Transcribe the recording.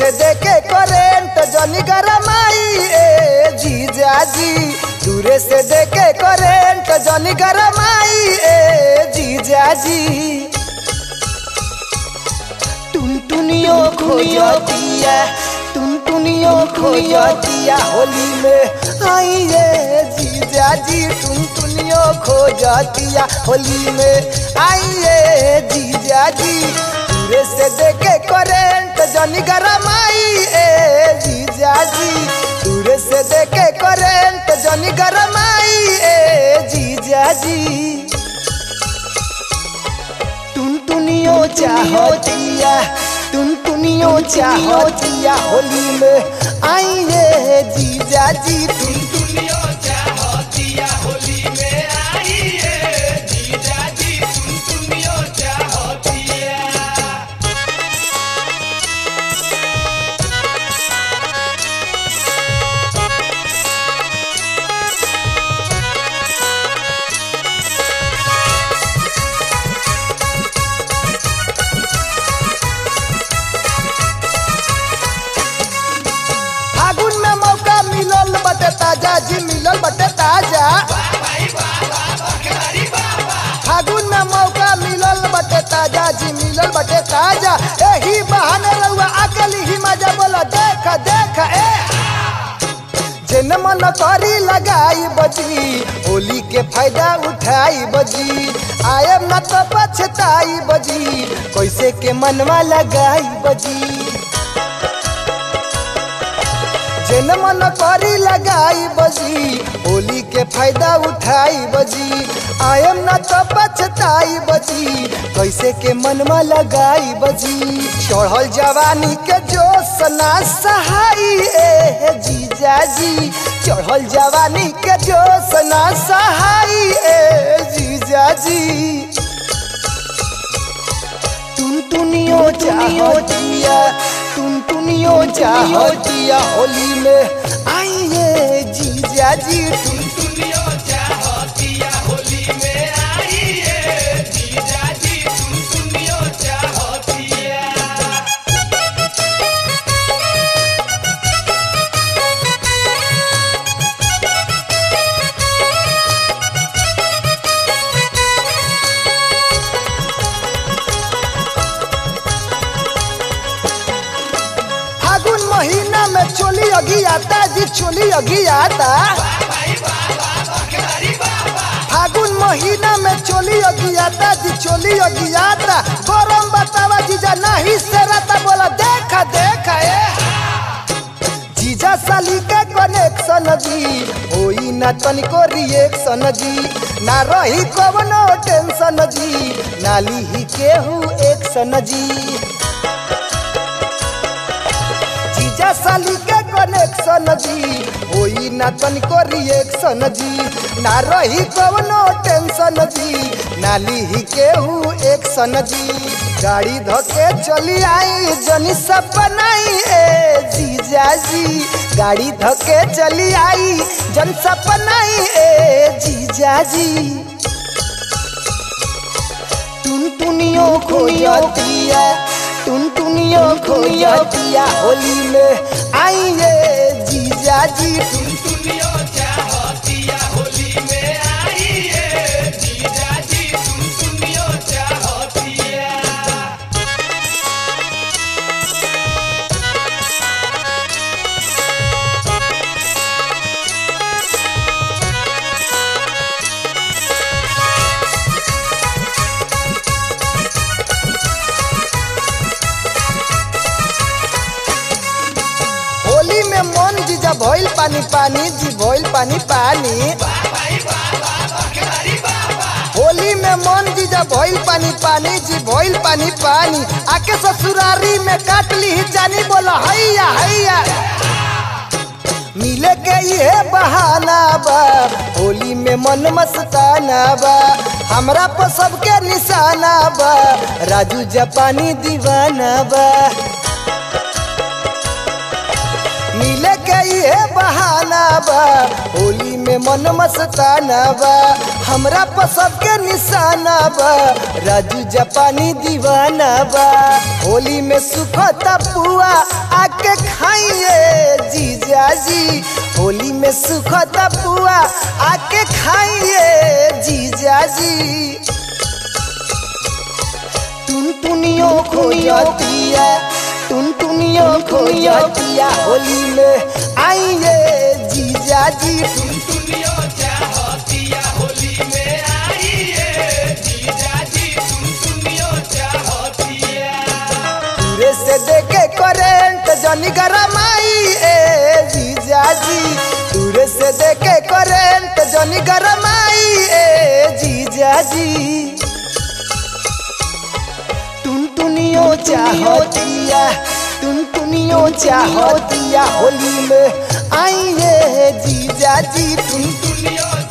से देके करेंट जनी गरमाई ए जीजा जी दूरे से देके करेंट जनी गरमाई ए जीजा जी टुनटुनियो खोजतिया टुनटुनियो खोजतिया होली में आइए जीजा जी टुनटुनियो खोजतिया होली में आइए जीजा जी दूरे से देखे करेंट जनी गरमाई ए जीजा जी दूरे से देखे करेंट जनी गरमाई ए जीजा जी टुनटुनियो चाहतिया टुनटुनियो चाहतिया होली में आइए जीजा जी दुनिया चाहतिया होली में आई है जीजा जी दुनिया चाहतिया फागुन में मौका मिलल बटे ताजा जी मिलल बटे ताजा फागुन में मौका मिलल बटे ताजा जी मिलल बटे ताजा एही बहाने रहुआ अकेली ही मजा बोला देख देख ए जिन मन करी लगाई बजी होली के फायदा उठाई बजी आयम न तो पछताई बजी कैसे के मनवा लगाई बजी जिन मन करी लगाई बजी होली के फायदा उठाई बजी आयम न तो पछताई बजी कैसे के मनवा लगाई बजी चढ़ल जवानी के जोश ना सहाई ए जीजा जी चढ़ल जवानी के जोश ना सहाई ए जीजा जी टुनटुनियो चाहतिया टुनटुनियो चाहतिया होली में आइए जीजा जी टुन दुनिया चाहतिया होली में आई है जीजा जी दुनिया चाहतिया फागुन महीना में चोली अगी आता जी चोली अगी आता फागुन महीना में चोली अगी आता जी चोली अगी आता गरम बतावा जीजा नहीं से रहता बोला देखा देखा ए जीजा साली के कनेक्शन जी होई ना तनिको रिएक्शन जी ना रही कवनो टेंशन जी ना लीही केहू एक्शन जी जीजा साली के कनेक्शन जी होई ना तनिको रिएक्शन जी ना रही कवनो टेंशन जी ना लीही केहू एक्शन जी गाड़ी धके चली आई जनी सब बनाई ए जीजा जी गाड़ी धके चली आई जन सब बनाई ए जीजा जी टुनटुनियो खोजतिया टुनटुनियो खोजतिया होली में आइए जीजा जी दुनिया चाहतिया होली में आई है जीजा जी दुनिया चाहतिया होली में मन जीजा भइल पानी पानी जी भइल पानी पानी होली में मन जीजा भइल पानी पानी जी भइल पानी पानी आके ससुरारी में काट ली जानी बोला हैया हैया मिले के ये बहाना बा होली में मन मस्ताना बा हमरा पर सबके निशाना बा राजू जापानी दीवाना बा मिले के के ये बहाना बा होली में मन मस्ताना बा हमरा पर सबके निशाना बा राजू जापानी दीवाना बा होली में सुखता पुआ आके खाइए जीजा जी होली में सुखता पुआ आके खाइए जीजा जी टुनटुनियों खो जातिया टुनटुनियों खो जातिया होली में आइए जीजा जी दुनिया चाहतिया होली में आइए जीजा जी तुम दुनिया चाहतिया दूरे से देखे करेंट जनी गरमाई ए जीजा जी दूरे से देखे करेंट जनी गरमाई ए जीजा जी टुनटुनियों चाहतिया टुनटुनियों चाहतिया होली में आइए जीजा जी टुन दुनिया